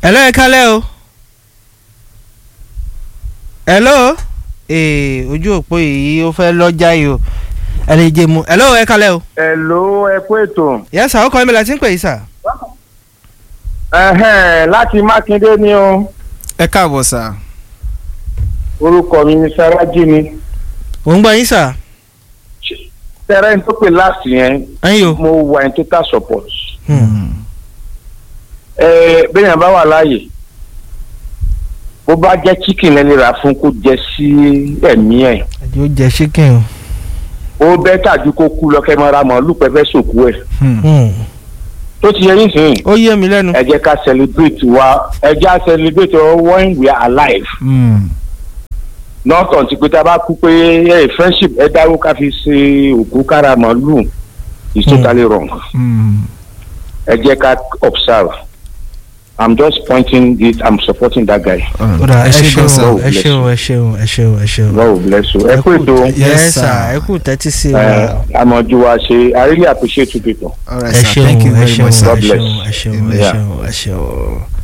hello ẹ kálẹ́ o hello ee ojú òpó yìí ó fẹ́ lọ́jà yìí o ẹ lè jẹ mu hello ẹ kálẹ́ o. Hello, ẹ kú ètò. yes sir ó kọ́ mi láti ń pè yìí sir. Ẹ̀hẹ́n, láti Mákindé ni o. ẹ káàbọ̀ sà. Orúkọ mi ni Saraji ni. ò ń gbọ́ yín sir. Tẹ́rẹ́ ní tó pè láti yẹn, ẹ̀yin o. mo wà ní total support. Hmm. Ẹ bẹ́ẹ̀ bá wà láàyè. Bó bá jẹ́ chicken ẹ lè rà fún kó jẹ sí ẹ̀mí ẹ̀. àjò jẹ chicken o. Ó bẹ́ tàbí kó kú lọ kẹ́ máa ra màálù pẹ́pẹ́ sòkú ẹ̀. Hmm. Tó ti yẹ yín sìn. ó yé mi lẹ́nu. Ẹ jẹ́ ká celebrate wa. Ẹ jẹ́ ká celebrate wa when we are alive. not until pé tá a bá kú pé ẹ friendship ẹ dáwó ká fi ṣe òkú kára màálù is Hmm. totally wrong ẹ jẹ́ ká observe i'm just pointing it i'm supporting that guy ó dà ẹ ẹ ṣe ṣeun gan sa. o ẹ ṣeun ẹ ṣeun ẹ ṣeun ẹ ṣeun. god will bless you ẹ kú ètò Yes, yes sir. sir ẹ kú tẹ́tí sí ẹ wa. àmọ̀jù wa ṣe i really appreciate you people all right ẹ sir ṣeun thank you ẹ very ṣeun much ẹ sir. God bless. ṣeun ẹ ṣeun ẹ Yeah. ṣeun ẹ ṣeun.